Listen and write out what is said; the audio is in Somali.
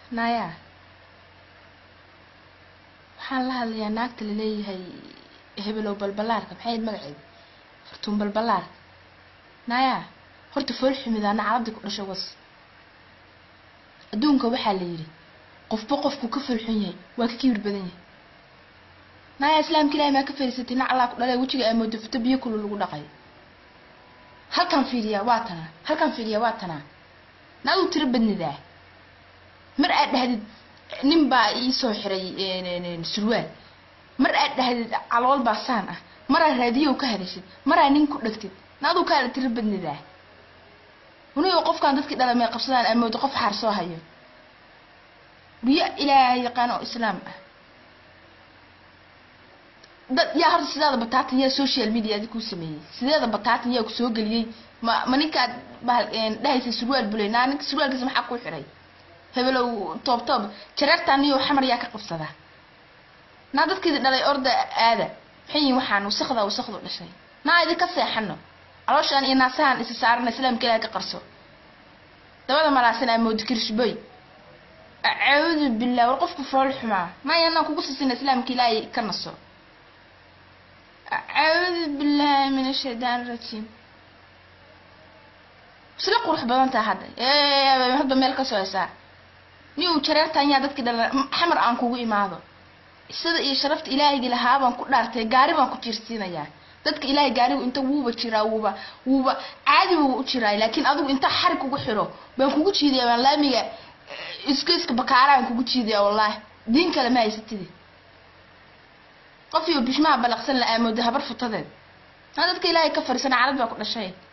naya waxaan la hadlayaa naagta laleeyahay hebelow balbalaarka maxay ahayd magaceeda fartuun balbalaarka naya horta fool xumidaana carabdi ku dhashay was adduunka waxaa la yidhi qofba qofku ka foolxun yahay waa ka kibir badan yahay naya islaamka ilahay maa ka fariisatay nac allaa ku dhalee wejiga aamoodo fito biyo kulu lagu dhaqay halkan fiiriyaa waa tanaa halkan fiiriyaa waa tanaa naaduu tiro badnidaa mar aad dhahdid nin baa iisoo xiray surwaal mar aad dhahdid calool baa saan ah maraa raadiyow ka hadashid maraa nin ku dhegtid naaduu kaala tiro badnidaa unigo qofkaan dadkii dhala may qabsadaan amoodo qof xaar soo hayo biyo ilaahay yaqaan oo islaam ah dad yaa horta sideeda bataatan yaa social media adi kuu sameeyey sideeda bataatan yaa kusoo geliyey ma ma ninkaad bahal dhahaysa surwaal bulay naa ninka surwaalkiisa maxaa kuu xiray hebelow toob toob jareertaan niyo xamar yaa ka qabsadaa naa dadkeedi dhalay orda aada maxay yihin waxaan wasakda wasakdu dhashay naa idinka seexano calooshaan iyo naasahan isa saarana islaamka ilaah ka qarso dabada malaasan amoodi kirishboy acuudu billah war qofku fool xumaa maya anaan kugu sisina islaamka ilaahay ka naso acuudu billahi min ashaytaan rajiim isla qurux badan taha hadda hadba meel kasoo hesaa ni uu jareertaan yaa dadkii dhala xamar aan kugu imaado sida iyo sharafta ilaahaygi lahaa baan ku dhaartay gaari baan ku jiirsiinayaa dadka ilaahay gaarigu inta wuuba jiraa wuuba wuuba caadi buu u jiraa laakiin adigu inta xarig kugu xiro baan kugu jiidaya baan laamiga iska iska bakaaraan kugu jiidaya wallaahi diin kale ma haysatidi qof iyo bishmaha balaqsan la aamooda habar futadeed naa dadka ilaahay ka fariisana carad baa ku dhashay